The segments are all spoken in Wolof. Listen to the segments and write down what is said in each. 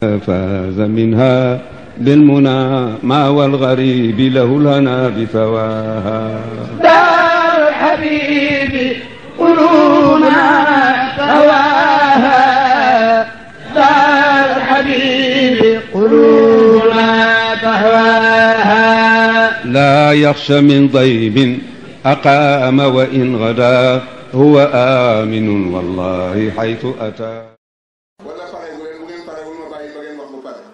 فاز منها بالمنى ما والغريب له الهنا بثواها دار الحبيب قلوبنا هواها دار الحبيب قلوبنا تهواها لا يخشى من ضيب أقام وإن غدا هو آمن والله حيث أتى wala pare bu leen bu ngeen pare wul ma bàyyi ba ngeen wax bu pare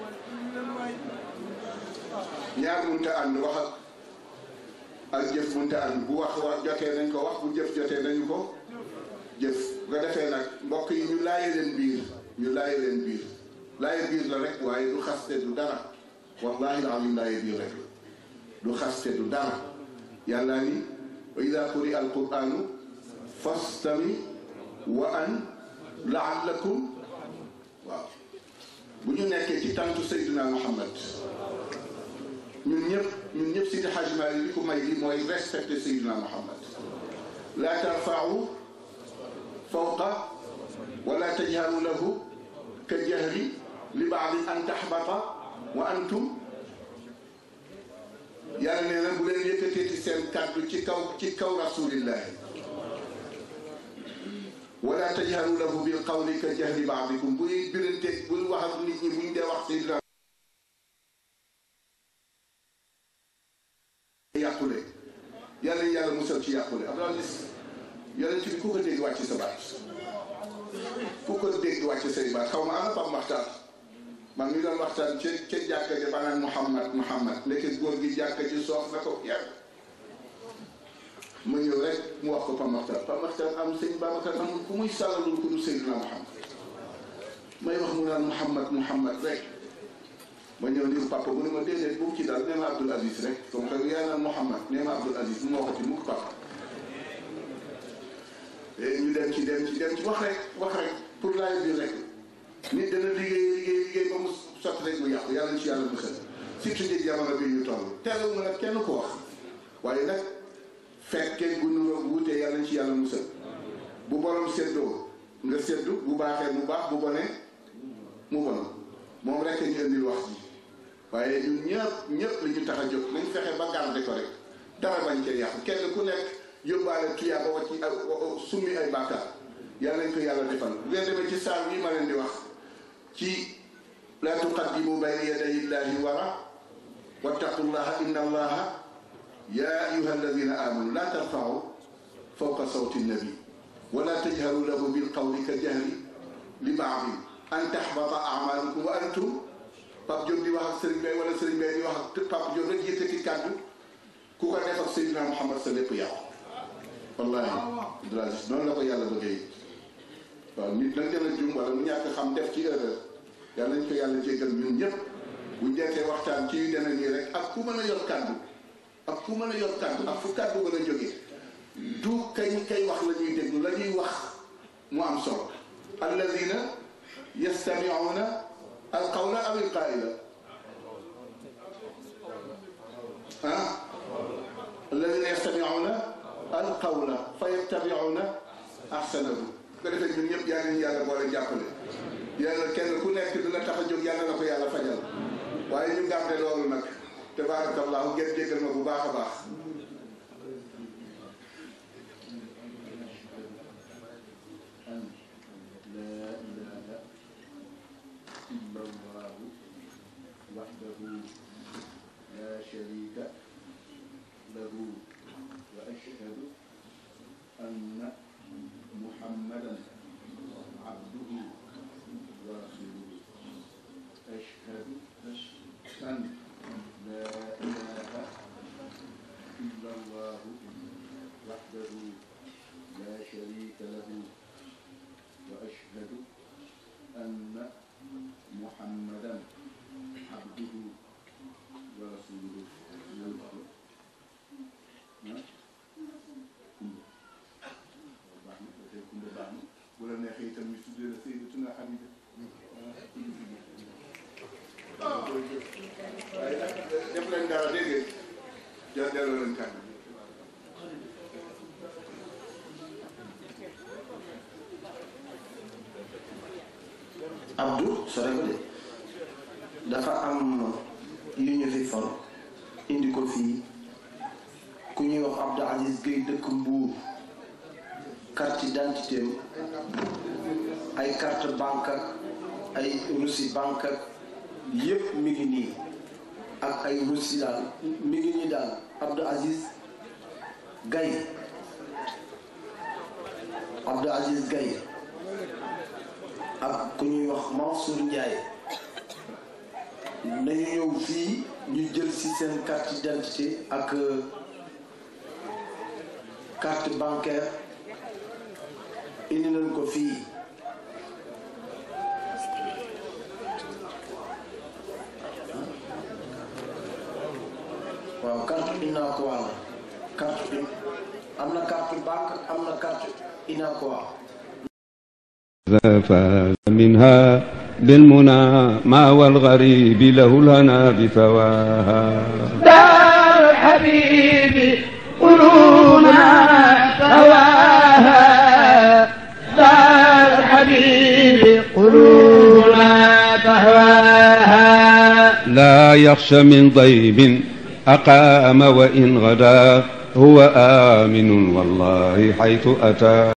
ñaar mënta ànd wax ak ak jëf mënta ànd bu wax wax jotee nañ ko wax bu jëf jotee nañu ko jëf bu ko defee nag mbokk yi ñu laaye leen biir ñu laaye leen biir laaye biir la rek waaye du xaste du dara wallahi alim laaye biir rek du xaste du dara yàlla ni wa ida quri al quranu fastami wa an laallakum waaw bu ñu nekkee ci tàntu Seydina Muhammad ñun ñëpp ñun ñëpp Sidi Hadj Malick li ko may li mooy respecté Seydina Muhammad laa tarfa'u fawqa wala tajharu lahu ka jahri li baadi an tahbata wa antum yàlla nee na bu leen yëkkatee ci seen kàddu ci kaw ci kaw rasulillahi wala tajharu lahu bil qawli ka jahri baadikum buy birante buy wax ak nit ñi buñ dee wax Seydina yàqule yàlla yàlla musal ci yàqule Abdou Aziz yonent bi ku ko dégg wàcc sa baat ku ko dégg wàcc say baat xaw ma ana Pape Makhtar man mi doon waxtaan ca ca jàkka ja ba naan Mouhamad Mouhamad nekk góor gi jàkka ji soof na ko yàgg mu ñëw rek mu wax ko Pape Makhtar Pape Makhtar am sëñ Babacar amul ku muy sàllalul ko du Seydina Mouhamad may wax mu naan Mouhamad Mouhamad rek ma ñëw ni papa mu ne ma déedéet bu mu ci daal nee ma Abdoul Aziz rek comme que yaa naan Mouhamad nee ma Abdoul Aziz bu ma waxati mukk papa ñu dem ci dem ci dem ci wax rek wax rek pour laaj bi rek nit dana liggéey liggéey liggéey ba mu sotti rek mu yàqu yàlla ci yàlla musal surtout ci jamono bi ñu toll teelul ma nag kenn ko wax waaye nag fekkee gu nu wuutee yàlla ci yàlla musal bu borom séddoo nga séddu bu baaxee mu baax bu bonee mu bon moom rek ñu indil wax ji waaye ñun ñëpp ñëpp li ñu tax a jóg nañ fexe ba garder ko rek dara bañ cee yàqu kenn ku nekk yóbbaale tuyaaba wa ci summi ay bàkkaar yàlla nañ ko yàlla defal bu ngeen demee ci saar yi ma leen di wax ci laa tuqaddimu bayna yaday illahi wara wattaqullaha inna allaha ya ayuha alladina amanu laa tarfau fawqa sawti nabi wala tajharu lahu bilqawli ka jahri li baadi an tahbata amalukum wa antum Pape Diop di wax ak Serigne Bay wala Serigne Bay di wax ak Pape Diop rek yëkkati kàddu ku ko def ak Seydina Muhammad sa lépp yàqu wallahi Abdoul Aziz noonu la ko yàlla bëggee waaw nit nag dana jum wala mu ñàkk xam def ci erreur yàlla nañ ko yàlla jéggal ñun ñëpp bu jekkee waxtaan ci yu deme nii rek ak ku mën a yor kàddu ak ku mën a yor kàddu ak fu kàddu mën a jógee du kañ kay wax la ñuy déglu la ñuy wax mu am solo alladina yastamiuna alqawla aw alqaila ah alladina yastamiuna alqawla fa yattabiuna ahsanahu ko defee ñun ñëpp yaa ngi yàlla boole jàppale yàlla kenn ku nekk dina tax a jóg yàlla na ko yàlla fajal waaye ñu gàmte loolu nag tabaarakallahu ngeen jéggal ma bu baax a baax وحده لا شريك له وأشهد أن محمدا عبده ورسوله أشهد أن لا إله إلا الله وحده لا شريك له وأشهد أن محمدا عبده ورسوله bu la neexee itam ñu tuddee la Sayyidatuna Xadija waaye nag def leen dara dégg ngeen ja delloo leen kàddu Abdou sore ko de dafa am yu ñu fi for indi ko fii ku ñuy wax Abdou Aziz Gueye dëkk Mbuur carte d'identité ay carte banque ak ay reçu banque ak yépp mi ngi nii ak ay reçu daal mi ngi nii daal Abdou Aziz Gaye Abdou Aziz Gaye ak ku ñuy wax Mansour Ndiaye nañu ñëw fii ñu jël ci seen carte d'identité ak carte bancaire indi nañ ko fii waaw carte Unacois la carte am na carte banque am na carte Unacois فاز منها بالمنى ما والغريب له الهنا بثواها دار الحبيب قلوبنا سواها دار الحبيب قلوبنا تهواها لا يخشى من ضيب أقام وإن غدا هو آمن والله حيث أتى